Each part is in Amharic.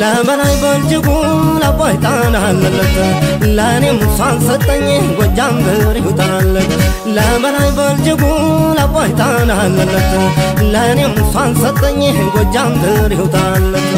ለበላይ በእጅጉ ለአባይ ጣና አለለት ለእኔም እሷን ሰጠኝ ጎጃም ብር ይውጣለት ለበላይ በእጅጉ ለአባይ ጣና አለለት ለእኔም እሷን ሰጠኝ ጎጃም ብር ይውጣለት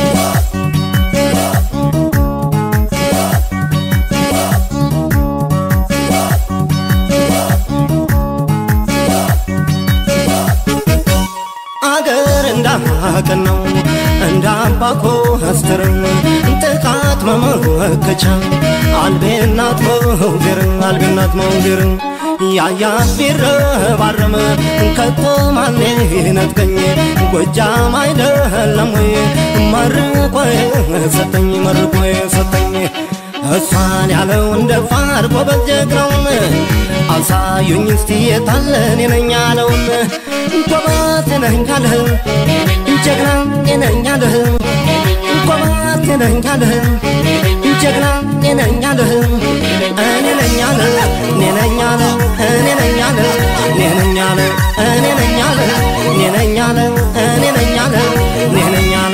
አገር እንዳቅን ነው እንደ አባኮ አስተርን ጥቃት መመከቻ አልቤናት መውዜር አልቤናት መውዜር ያያት ቢረባረም ከቶ ማኔ ነጥቀኝ ጎጃም አይደለም ወይ መርቆ ሰጠኝ መርቆ ሰጠኝ እሷን ያለው እንደ ፋር ጎበዝ ጀግናውን አሳዩኝ እስቲ የታለን የነኝ ያለውን ጎበዝ ነኝ ካለህ ጀግና ነኝ ያለህ ጎበዝ ነኝ ካለህ ጀግና ነኝ ያለህ እኔ ነኝ ያለ እኔ ነኝ ያለ እኔ ነኝ ያለ እኔ ነኝ ያለ እኔ ነኝ ያለ እኔ ነኝ ያለ እኔ ነኝ ያለ እኔ ነኝ ያለ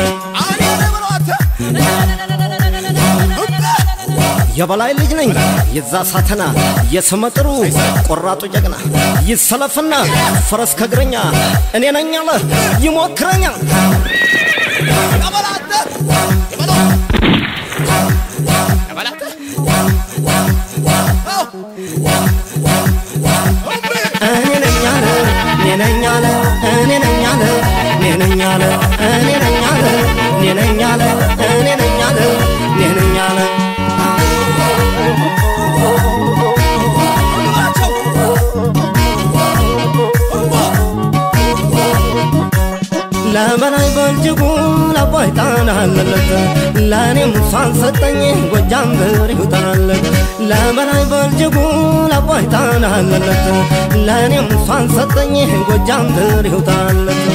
የበላይ ልጅ ነኝ የዛ ሳተና የስመጥሩ ቆራጡ ጀግና ይሰለፍና ፈረስ ከእግረኛ እኔ ነኝ አለ ይሞክረኛል እኔ ነኝ አለ እኔ ነኝ አለ እኔ ነኝ አለ እኔ ነኝ አለ እኔ ነኝ አለ እኔ ነኝ አለ እኔ ነኝ አለ እኔ ነኝ አለ ለበላይ በእጅጉ ለአባይ ጣና አለለት ለእኔም እሷን ሰጠኝ ጎጃም ብር ይውጣለት ለበላይ በእጅጉ ለአባይ ጣና አለለት ለእኔም እሷን ሰጠኝ ጎጃም ብር ይውጣለት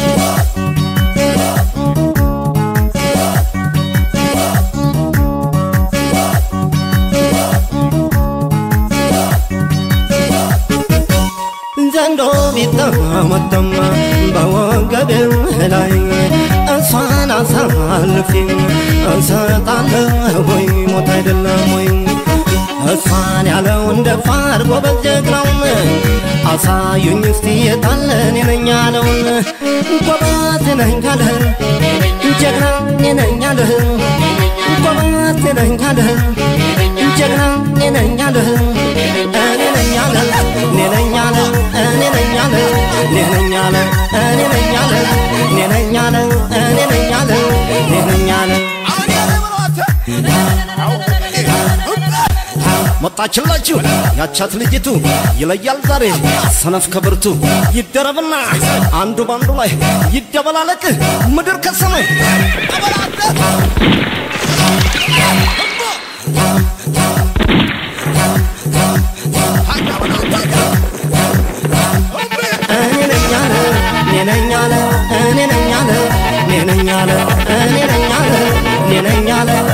ዘንዶ ቢጠመጠም በወገቤ ላይ እሷን አሳልፌ እሰጣለሁ ወይ ሞት አይደለም ወይ እሷን ያለው እንደ ፋር ጎበዝ ጀግናውን አሳዩኝ እስቲ የታለን የነኝ ያለውን ጎበዝ ነኝ ካለህ ጀግና ነኝ ያለህ ጎበዝ ነኝ ካለህ ጀግና ነኝ ያለህ እኔ ነኝ ያለ እኔ ነኝ ያለ እኔ ነኝ ያለ እኔ ነኝ ያለ እኔ ነኝ ያለ እኔ ነኝ ያለ እኔ ነኝ ያለ እኔ ነኝ ያለ መጣችላችሁ ያቻት ልጅቱ ይለያል ዛሬ ሰነፍ ከብርቱ ይደረብና አንዱ ባንዱ ላይ ይደበላለቅ ምድር ከሰማይ እኔ ነኝ ያለ እኔ ነኝ ያለ እኔ ነኝ ያለ እኔ ነኝ ያለ እኔ ነኝ ያለ እኔ ነኝ ያለ